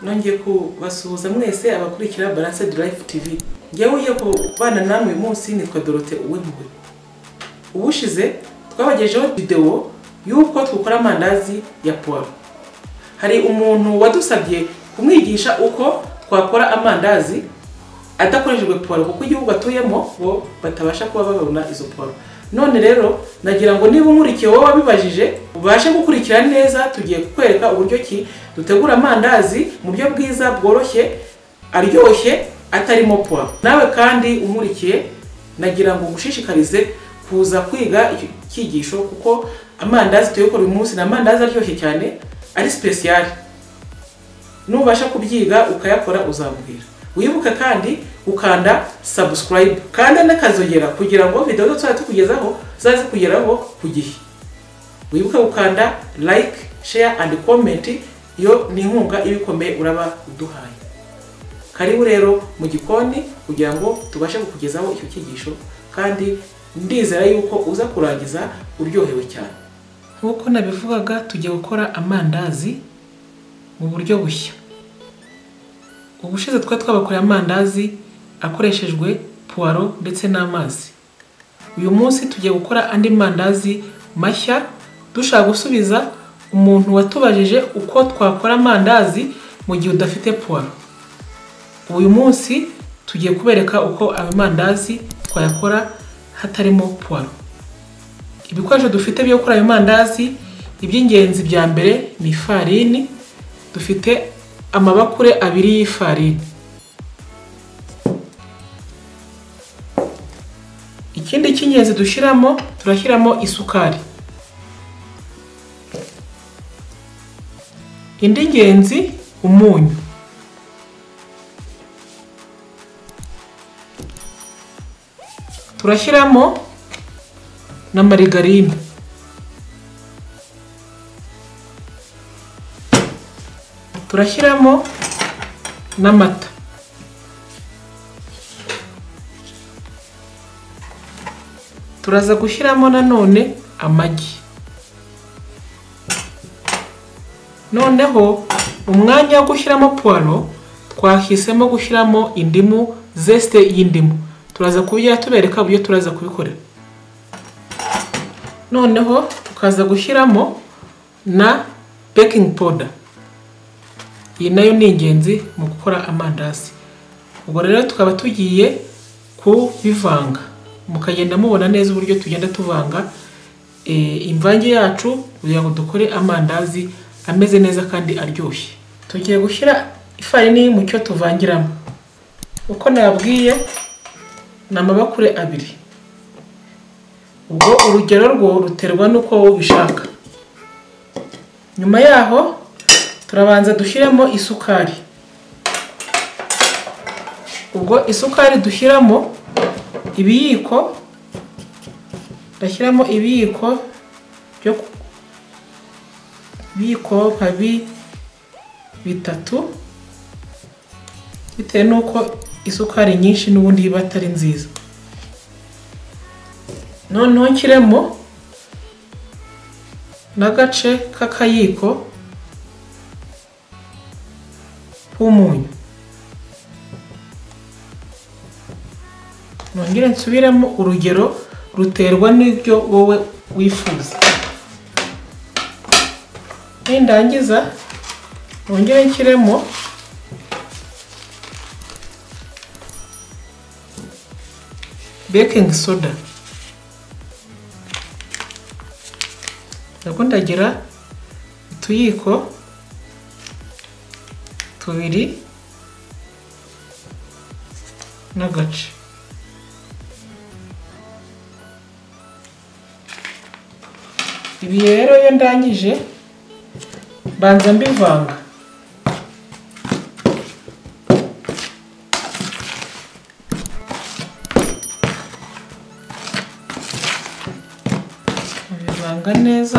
nongeye kubasuhuza mwese abakurikira baranse durayifu tivi ngewe ugiye kubana namwe uyu munsi nitwa dorote uwimpuwe ubushize twabagejeho videwo y'uko twakora amandazi ya puwaro hari umuntu wadusabye kumwigisha uko twakora amandazi adakoreshejwe puwaro kuko igihugu atuyemo bo batabasha kuba babona izo puwaro none rero nagira ngo niba umurikiye wowe wabibajije ubashe gukurikira neza tugiye kukwereka uburyo ki dutegura amandazi mu buryo bwiza bworoshye aryoshye atarimo puwa nawe kandi umurikiye nagira ngo ugushishikarize kuza kwiga icyo cyigisho kuko amandazi tuyakora uyu munsi ni amandazi aryoshye cyane ari sipesiyali nubasha kubyiga ukayakora uzambwira wibuke kandi ukanda subscribe kanda n'akazogera kugira ngo videwo zose tukugezaho zaze kugeraho ku gihe wibuke gukanda like share and comment iyo ni inkunga iba ikomeye uraba uduhaye karibu rero mu gikoni kugira ngo tubashe kukugezaho icyo cyigisho kandi ndizera yuko uza kurangiza uryohewe cyane nk'uko nabivugaga tugiye gukora amandazi mu buryo bushya ubushize twari twabakoreye amandazi akoreshejwe puwaro ndetse n'amazi uyu munsi tugiye gukora andi mandazi mashya dushaka gusubiza umuntu watubajije uko twakora amandazi mu gihe udafite puwaro uyu munsi tugiye kubereka uko ayo mandazi twayakora hatarimo puwaro ibikoresho dufite byo gukora ayo mandazi iby'ingenzi bya mbere ni ifarini dufite amabakure abiri y'ifarini ikindi cy'ingenzi dushyiramo turashyiramo isukari indi ngenzi umunyu turashyiramo na marigarine turashyiramo n'amata turaza gushyiramo nanone amagi noneho umwanya wo gushyiramo puwaro twahisemo gushyiramo indimu zesite y'indimu turaza kubijya tubereka uburyo turaza kubikorera noneho tukaza gushyiramo na bekingi poda iyi nayo ni ingenzi mu gukora amandazi ubwo rero tukaba tugiye kubivanga mukagenda mubona neza uburyo tugenda tuvanga imvange yacu kugira ngo dukore amandazi ameze neza kandi aryoshye tugiye gushyira ifarini mu cyo tuvangiramo uko nababwiye ni amabakure abiri ubwo urugero rwo ruterwa n'uko wowe ubishaka nyuma yaho turabanza dushyiremo isukari ubwo isukari dushyiramo ibiyiko ndashyiramo ibiyiko byo ibiyiko nka bitatu bitewe n'uko isukari nyinshi n'ubundi iba atari nziza noneho nshyiremo n'agace k'akayiko k'umunyu nongere nsubiremo urugero ruterwa n'ibyo wowe wifuza nindangiza nongere nshyiremo bekingi soda nabwo ndagira utuyiko tubiri n'agace ibi rero iyo ndangije mbanza mbivanga mbivanga neza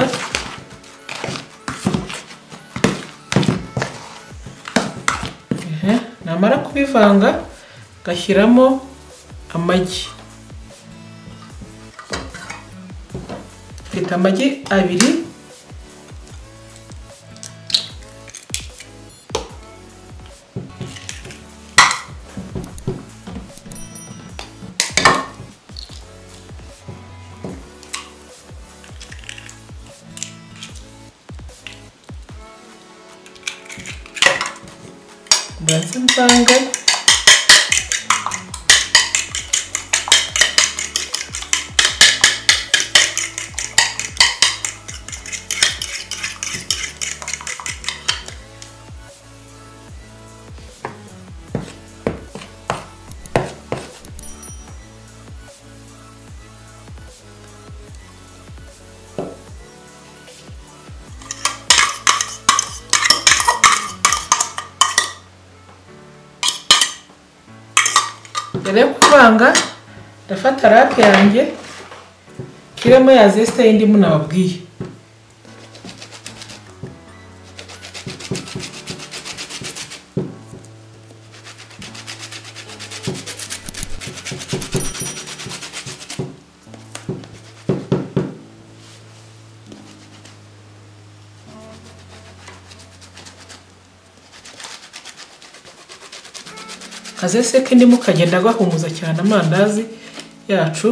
namara kubivanga gashyiramo amagi mfite amagi abiri mbanze mvange mbere yo kuvanga ndafata rape yanjye nshyiremo ya zesite y'indimu nababwiye akazese k'indimu kagenda gahumuza cyane amandazi yacu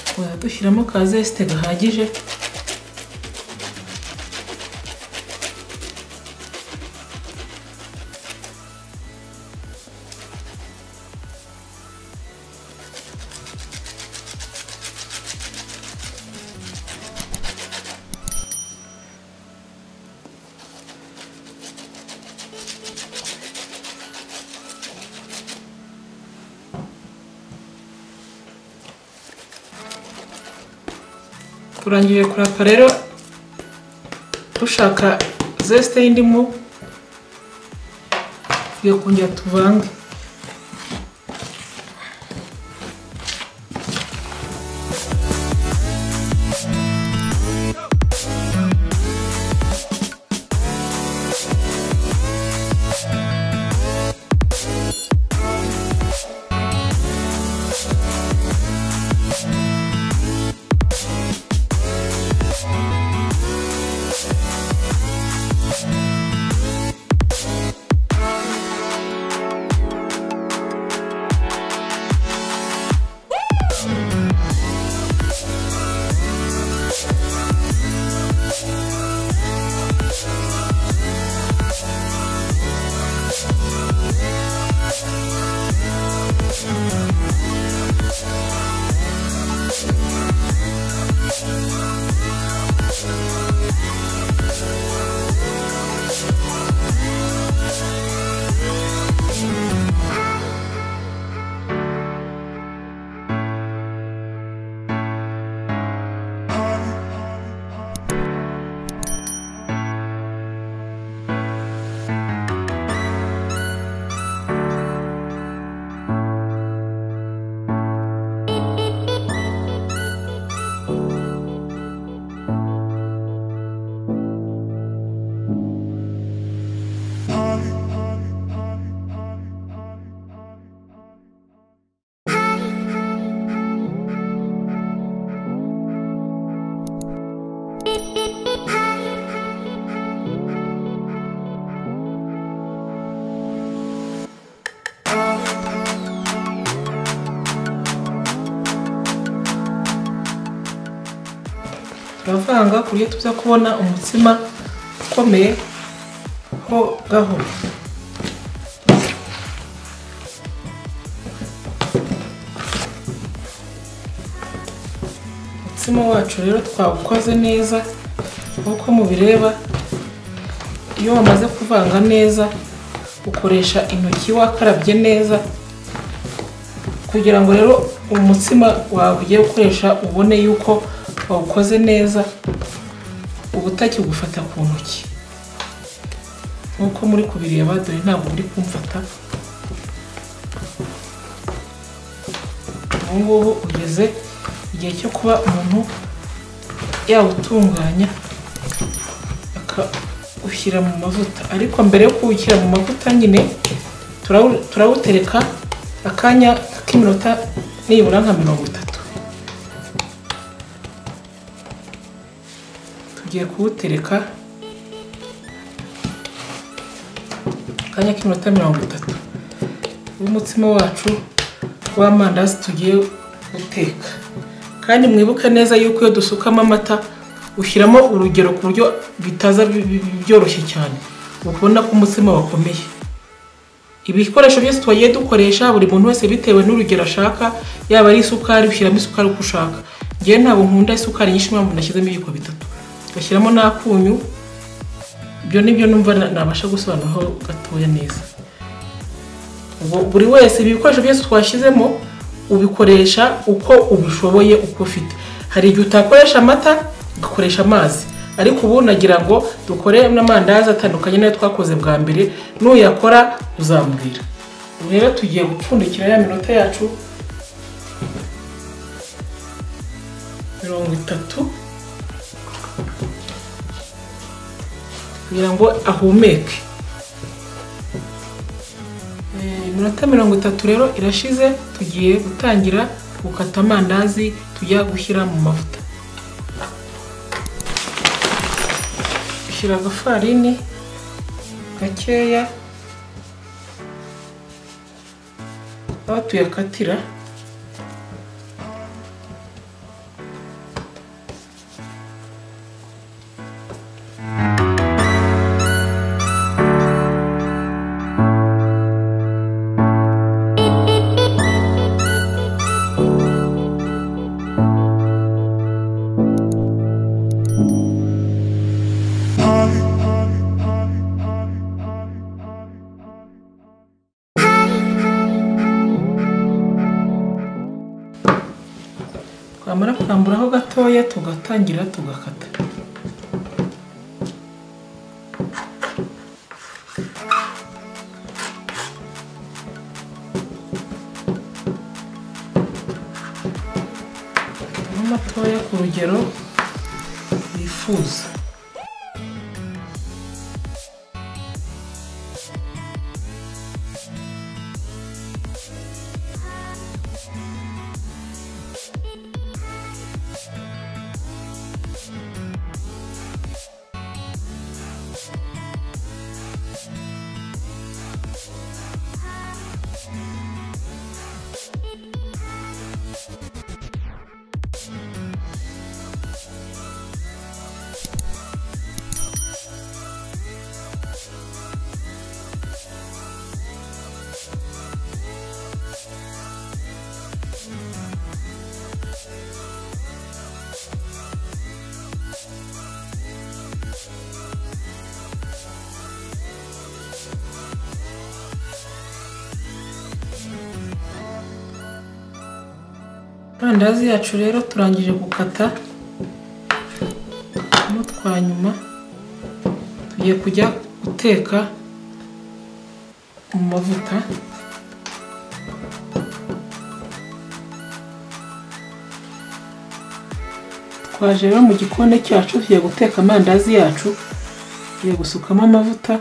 tukaba dushyiramo ka zesite gahagije turangije kurapa rero dushaka zesite y'indimu tugiye kongera tuvange turavanga ku buryo tuza kubona umutsima ukomeye ho gahoro umutsima wacu rero twawukoze neza nk'uko mubireba iyo wamaze kuvanga neza ukoresha intoki wakarabye neza kugira ngo rero umutsima wawe ugiye gukoresha ubone yuko wawukoze neza uba utakigufata ku ntoki nk'uko muri kubireba dore ntabwo uri kumfata ubu ngubu ugeze igihe cyo kuba umuntu yawutunganya akawushyira mu mavuta ariko mbere yo kuwushyira mu mavuta nyine turawu- turawutereka akanya k'iminota nibura nka mirongo itatu tugiye kuwutereka akanya k'iminota mirongo itatu w'umutsima wacu w'amandazi tugiye guteka kandi mwibuke neza yuko iyo dusukamo amata ushyiramo urugero ku buryo bitaza bi- bi- bi- byoroshye cyane ukabona ko umutsima wakomeye ibikoresho byose twagiye dukoresha buri muntu wese bitewe n'urugero ashaka yaba ari isukari ushyiramo isukari uko ushaka ngewe ntabwo nkunda isukari nyinshi mpamvu nashyizemo ibiyiko bitatu gashyiramo n'akunyu ibyo ni byo numva na- nabasha gusobanuraho gatoya neza ubwo buri wese ibikoresho byose twashyizemo ubikoresha uko ubishoboye uko ufite hari igihe utakoresha amata ugakoresha amazi ariko ubu nagira ngo dukore n'amandazi atandukanye n'ayo twakoze bwa mbere nuyakora uzambwira ubu rero tugiye gupfundikira ya minota yacu mirongo itatu kugira ngo ahumeke Eh, iminota mirongo itatu rero irashize tugiye gutangira gukata amandazi tujya gushyira mu mavuta ushyira agafarini gakeya aho tuyakatira twamara kwamburaho gatoya tugatangira tugakata Harimo matoya ku rugero wifuza amandazi yacu rero turangije gukata turimo twa nyuma tugiye kujya guteka mu mavuta twaje rero mu gikoni cyacu tugiye guteka amandazi yacu tugiye gusukamo amavuta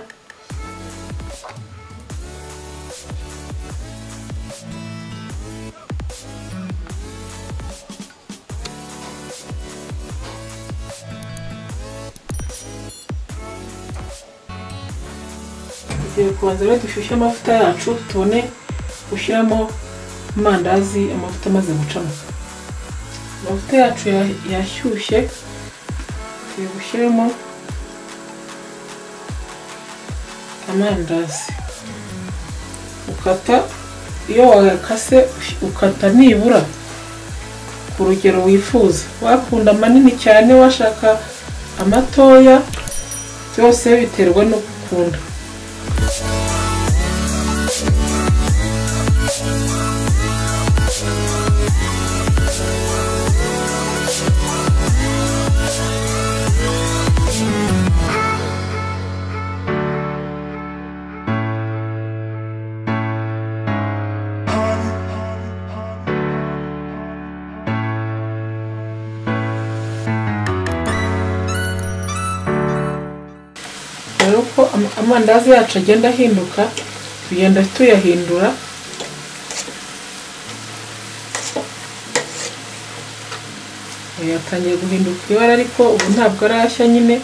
tugiye kubanza rero dushyushye amavuta yacu tubone gushyiramo amandazi amavuta amaze gucamo amavuta yacu ya- yashyushye tugiye gushyiramo amandazi ukata iyo wayakase ush- ukata nibura ku rugero wifuza wakunda manini cyane washaka amatoya byose biterwa no gukunda uko am- amandazi yacu agenda ahinduka tugenda tuyahindura Eh, yatangiye guhinduka ibara ariko ubu ntabwo arashya nyine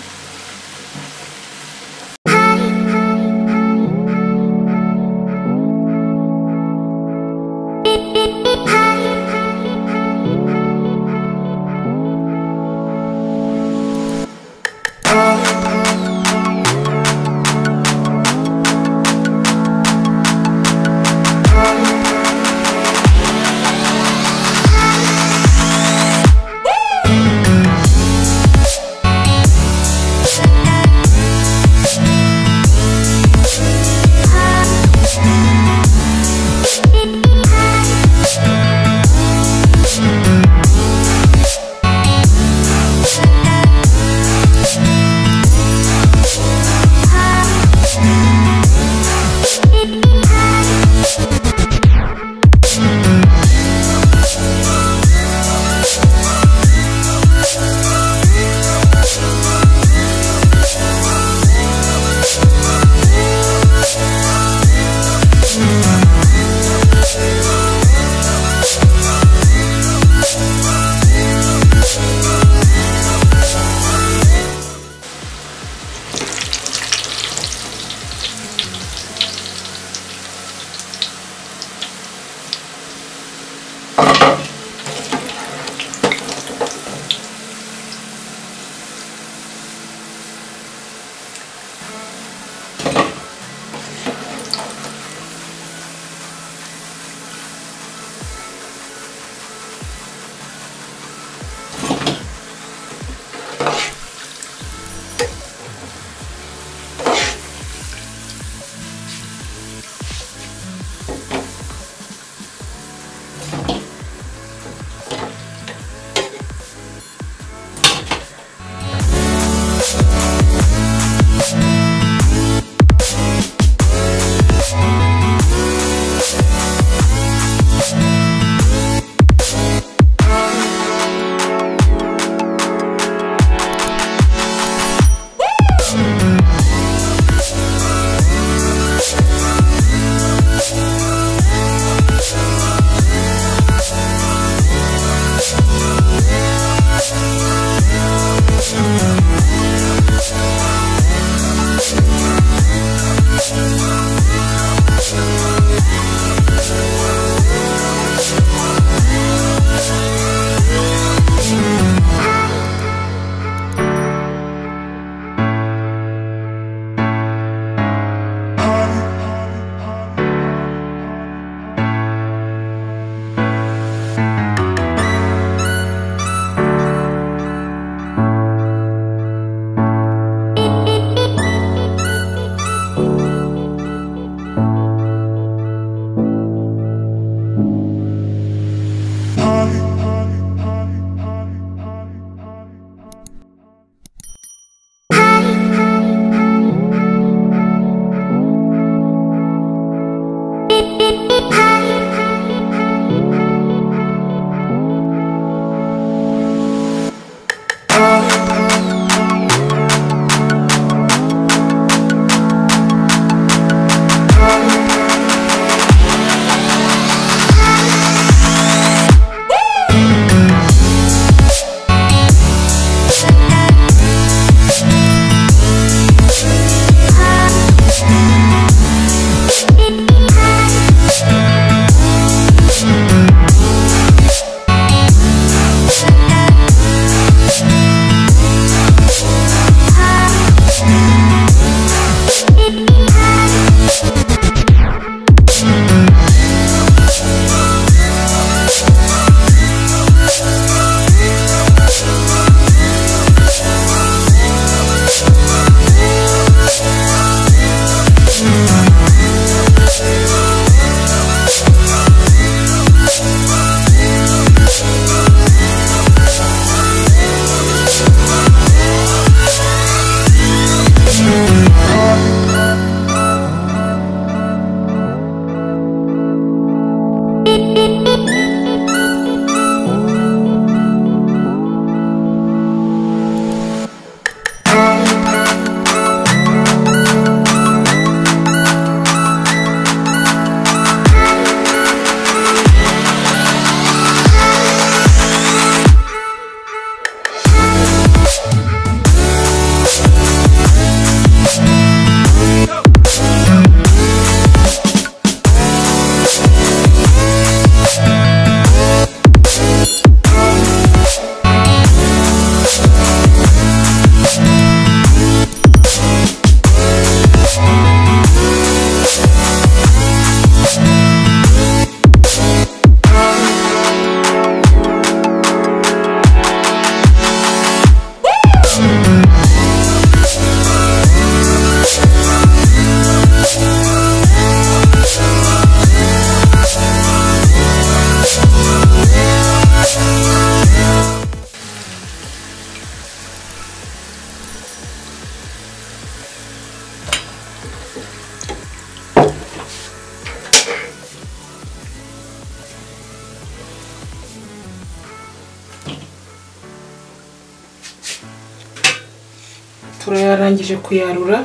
turayarangije kuyarura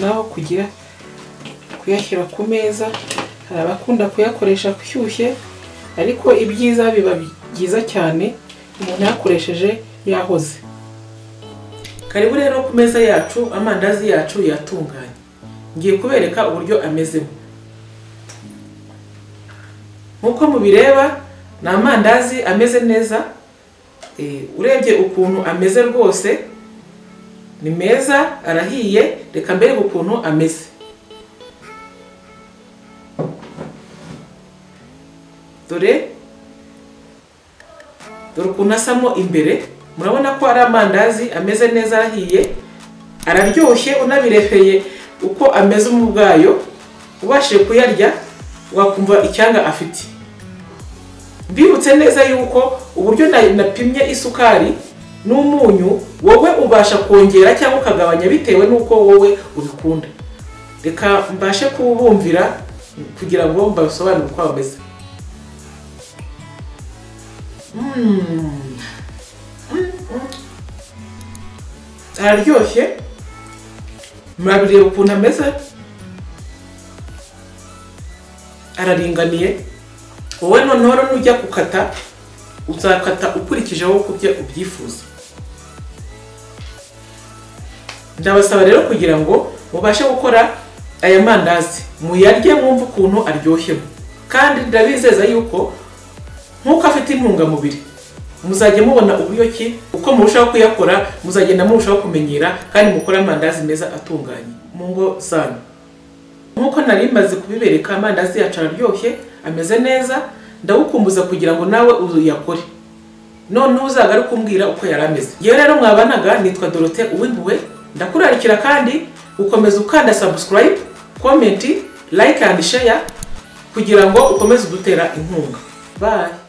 naho kugira kuyashyira ku meza hari abakunda kuyakoresha ashyushye ariko ibyiza biba byiza cyane umuntu yakoresheje yahoze karibu rero ku meza yacu amandazi yacu yatunganye ngiye kubereka uburyo amezemo nk'uko mubireba ni amandazi ameze neza Eh, urebye ukuntu ameze rwose ni meza arahiye reka mbereke ukuntu ameze dore dore ukuntu asamo imbere murabona ko ari amandazi ameze neza arahiye araryoshye unabirefeye uko ameze mu bwayo ubashije kuyarya wakumva icyanga afite mbibutse neza yuko uburyo na- napimye isukari n'umunyu wowe ubasha kongera cyangwa ukagabanya bitewe n'uko wowe ubikunda reka mbashe kubumvira kugira ngo mbasobanure uko bameze Mm. Mm, mm. araryoshye murabireba ukuntu ameze araringaniye wowe noneho rero nujya gukata uzakata ukurikije wowe uko ubye- ubyifuza ndabasaba rero kugira ngo mubashe gukora aya mandazi muyarye mwumve ukuntu aryohemo kandi ndabizeza yuko nk'uko afite intungamubiri muzajya mubona uburyo ki uko murushaho kuyakora muzagenda murushaho kumenyera kandi mukore amandazi meza atunganye mu ngo zanyu nk'uko nari maze kubibereka amandazi yacu araryoshye ameze neza ndagukumbuza kugira ngo nawe uyakore noneho uzagaruke umbwira uko yari ameze yewe rero mwabanaga nitwa dorote uwimpuwe ndakurarikira kandi ukomeza ukanda subscribe comment like and share kugira ngo ukomeze udutera inkunga bye